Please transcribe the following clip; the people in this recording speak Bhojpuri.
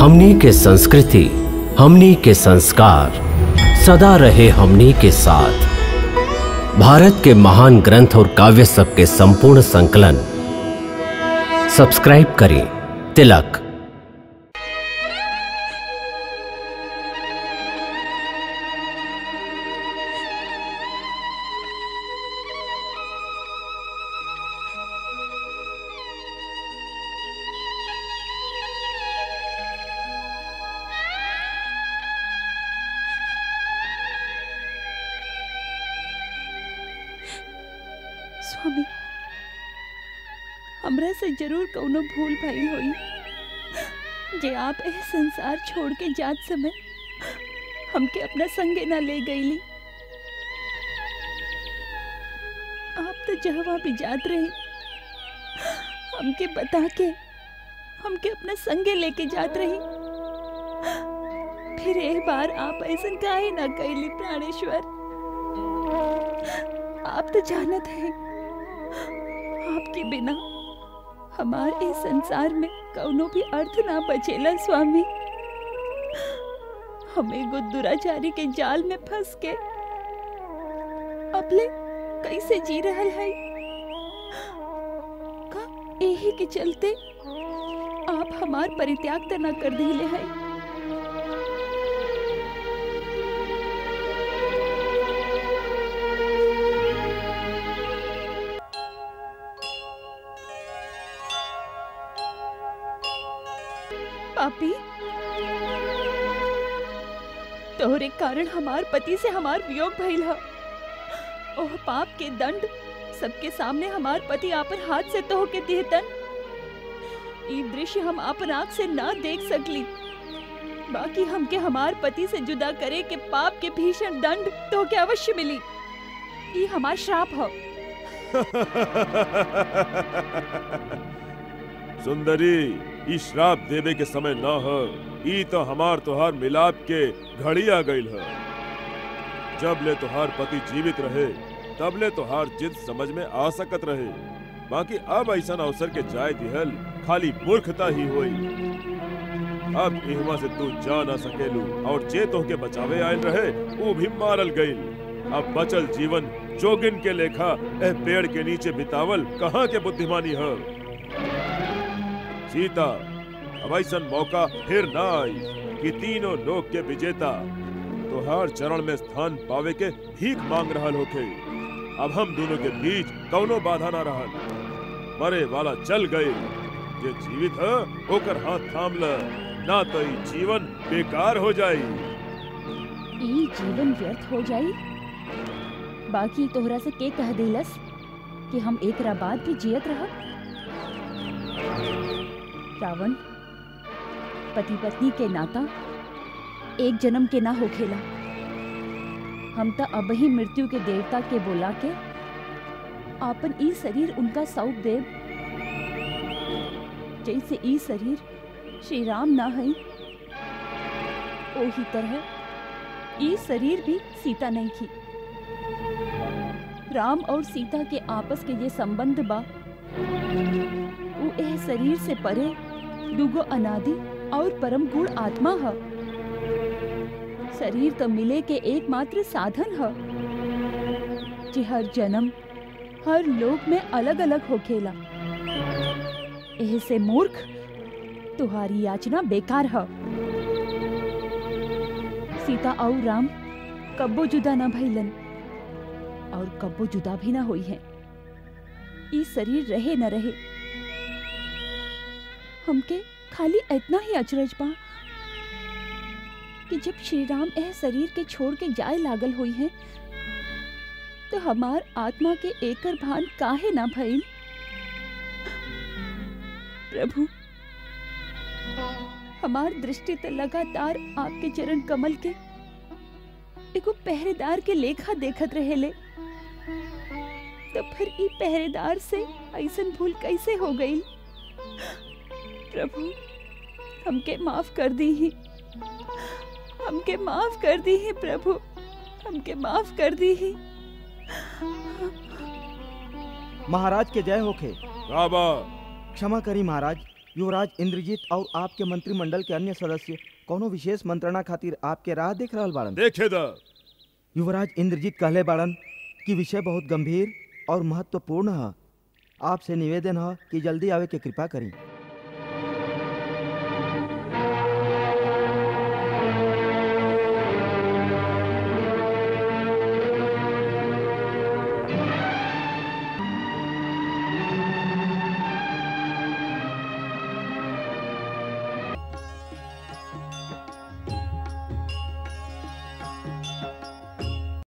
हमनी के संस्कृति हमनी के संस्कार सदा रहे हमनी के साथ भारत के महान ग्रंथ और काव्य सब के संपूर्ण संकलन सब्सक्राइब करें तिलक स्वामी हमरा से जरूर कौनो भूल भइल होई जे आप एह संसार छोड़ के जात समय हमके अपना संगे ना ले गईली आप तो जहवा भी जात रही हमके बता के हमके अपना संगे लेके जात रही फिर एक बार आप ऐसा काहे ना कैली प्राणेश्वर आप तो जानत हैं आपके बिना हमार इस संसार में कौनो भी अर्थ ना बचेला स्वामी हमें गो दुराचारी के जाल में फंस के अपने कैसे जी रहल है का यही के चलते आप हमार परित्याग त ना कर दिले है पापी तोहरे कारण हमार पति से हमार वियोग भइल ह ओह पाप के दंड सबके सामने हमार पति आपन हाथ से तोह के देहतन ई दृश्य हम आपन आँख से ना देख सकली बाकी हमके हमार पति से जुदा करे के पाप के भीषण दंड तो के अवश्य मिली ई हमार श्राप ह सुंदरी ई श्राप देवे के समय न ह ई तो हमार तोहार मिलाप के घड़ी आ गईल ह जब ले तोहार पति जीवित रहे तब ले तोहार जिद समझ में आ सकत रहे बाकी अब ऐसा अवसर के जाय दिहल खाली मूर्खता ही होई अब इहवा से तू जा ना सकेलू और जे तोहके बचावे आयल रहे वो भी मारल गईल अब बचल जीवन जोगिन के लेखा एह पेड़ के नीचे बितावल कहाँ के बुद्धिमानी है सीता अब ऐसा मौका फिर ना आई कि तीनों लोक के विजेता तोहार चरण में स्थान पावे के भीख मांग रहल होखे अब हम दोनों के बीच कौनो बाधा ना रहल मरे वाला चल गए जे जीवित है ओकर हाथ थाम ल ना तो ई जीवन बेकार हो जाई ई जीवन व्यर्थ हो जाई बाकी तोहरा से के कह देलस कि हम एक रा बाद भी जियत रहब रावण पति पत्नी के नाता एक जन्म के ना होखेला हम त अब ही मृत्यु के देवता के बोला के आपन ई शरीर उनका सौंप देव जैसे ई शरीर श्री राम ना है ओही तरह ई शरीर भी सीता नहीं थी राम और सीता के आपस के ये संबंध बा वो एह शरीर से परे दुगो अनादि और परम गुण आत्मा ह शरीर तो मिले के एकमात्र साधन ह जे हर जन्म हर लोक में अलग अलग होखेला एह से मूर्ख तुम्हारी याचना बेकार है सीता और राम कब्बो जुदा ना भइलन और कब्बो जुदा भी ना हुई है ई शरीर रहे न रहे हमके खाली इतना ही अचरज बा कि जब श्री राम एह शरीर के छोड़ के जाए लागल हुई है तो हमार आत्मा के एकर भान काहे ना भइल प्रभु हमार दृष्टि तो लगातार आपके चरण कमल के एगो पहरेदार के लेखा देखत रहेले तो फिर ई पहरेदार से ऐसन भूल कैसे हो गई प्रभु हमके माफ कर दी ही हमके माफ कर दी ही प्रभु हमके माफ कर दी ही महाराज के जय होखे राबा क्षमा करी महाराज युवराज इंद्रजीत और आपके मंत्रिमंडल के अन्य सदस्य कोनो विशेष मंत्रणा खातिर आपके राह देख रहल बाड़न देखे द युवराज इंद्रजीत कहले बाड़न कि विषय बहुत गंभीर और महत्वपूर्ण है आपसे निवेदन है कि जल्दी आवे के कृपा करी